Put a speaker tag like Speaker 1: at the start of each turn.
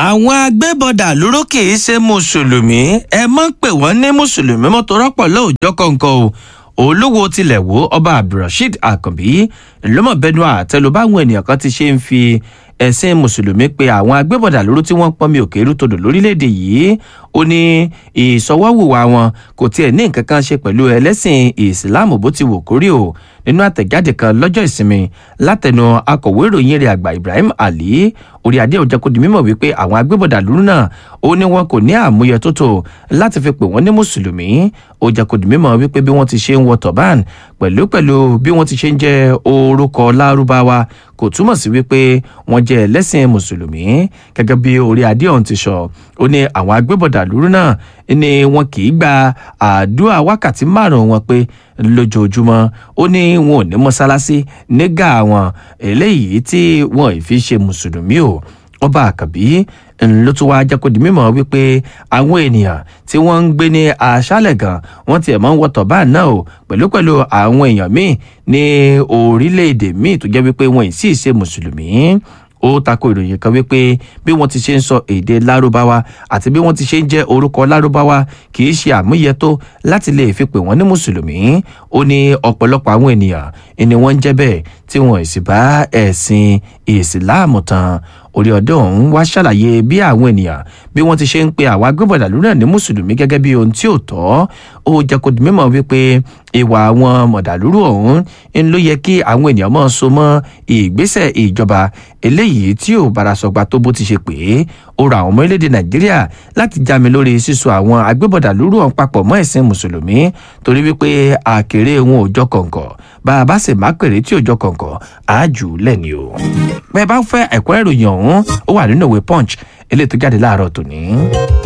Speaker 1: àwọn agbébọdà lóró kì í ṣe mùsùlùmí ẹ mọ̀ pé wọ́n ní mùsùlùmí mọ́tò rọ́pọ̀ lóòjọ́ kọ̀ọ̀kan o olówó tilẹ̀ wo ọba abdulrasheed akànbí lọ́mọ̀bẹ́nu àtẹlu báwọn ènìyàn kan ti ṣe ń fi ẹ̀sìn mùsùlùmí pé àwọn agbébọ̀dà lóró tí wọ́n pọ́nmi òkè rútodò lórílẹ̀‐èdè yìí ó ní ìsọwọ́wùwà wọn kò tiẹ̀ ní nǹkan kan ṣe pẹ̀lú ẹlẹ́sìn ìsìláàmù bó ti wò kórí o nínú àtẹ̀jáde kan lọ́jọ́ ìsinmi látẹnu akọ̀wé ìròyìn rẹ̀ àgbà ibrahim ali orí adé òjẹ́ kó di mímọ̀ wípé àwọn agbébọ̀dà lóró náà ó ní wọn kò ní àmúyẹ tó tó láti fi pè wọ́n ní mùsùlùmí ó jẹ́ kó di mímọ̀ wípé bí wọ́n ti ṣe ń wọ tọ̀bán pẹ̀lú pẹ̀lú bí wọ́n ti ṣe ń jẹ́ orúkọ lárúbáwá kò túmọ̀ sí wípé wọ́n jẹ́ ẹlẹ́sìn mùsùlùmí gẹ́gẹ́ bí orí adé ọ̀hún ti sọ ó ní àwọn agbébọ̀dà lóru náà ni wọn kì í gba àdúrà wákàtí márùn-ún wọn pé lójoojúmọ́ ó ní wọn ò ní mọ́sálásí nígà wọn eléyìí tí wọn ì fi ṣe mùsùlùmí o ọba àkàbí ló tún wá jẹ́ kó di mímọ́ wípé àwọn ènìyàn tí wọ́n ń gbé ní aṣálẹ̀ gan wọ́n tiẹ̀ máa ń wọ̀tọ̀ báà náà o pẹ̀lú pẹ̀lú àwọn èèyàn míì ní orílẹ̀-èdè míì tó jẹ́ wípé wọn ì sì ṣe mùsùlùmí ó tako ìròyìn kan wípé bí wọ́n ti ṣe ń sọ èdè lárúbáwá àti bí wọ́n ti ṣe ń jẹ́ orúkọ lárúbáwá kì í ṣe àmúyẹ tó láti lè fi pè wọ́n ní mùsùlùmí ó ní ọ̀pọ̀lọpọ̀ àwọn ènìyàn ni wọ́n ń jẹ́ bẹ́ẹ̀ tí wọ́n ì sì bá ẹ̀sìn ìsìláàmù tán orí ọdún ọ̀hún wá ṣàlàyé bí àwọn ènìyàn bí wọ́n ti ṣe ń pe àwọn agbébọ̀dà lórí náà ní mùsùlùmí gẹ́gẹ́ bí ohun tí ò tọ́ ó jẹ́ kó di mímọ̀ wípé ìwà àwọn mọ̀dàlúrú ọ̀hún ń ló yẹ kí àwọn ènìyàn máa so mọ́ ìgbésẹ̀ ìjọba eléyìí tí ò bára sọgbà tó bó ti ṣe pé ó ra àwọn ọmọ orílẹ̀-èdè nàìjíríà láti jámi lórí sísọ àwọn agbébọ̀dà lórí ọ̀hún papọ̀ mọ́ ẹ̀sìn mùsùlùmí torí wípé àkèrè wọn ò jọ kọ̀ǹkọ̀ bá a bá sì má pèrè tí ò jọ kọ̀ǹkọ̀ àájù lẹ́ni o. bẹ́ẹ̀ bá fẹ́ ẹ̀kọ́ ìròyìn ọ̀hún ó wà nínú ìwé punch eléyìí tó jáde láàárọ̀ tòní.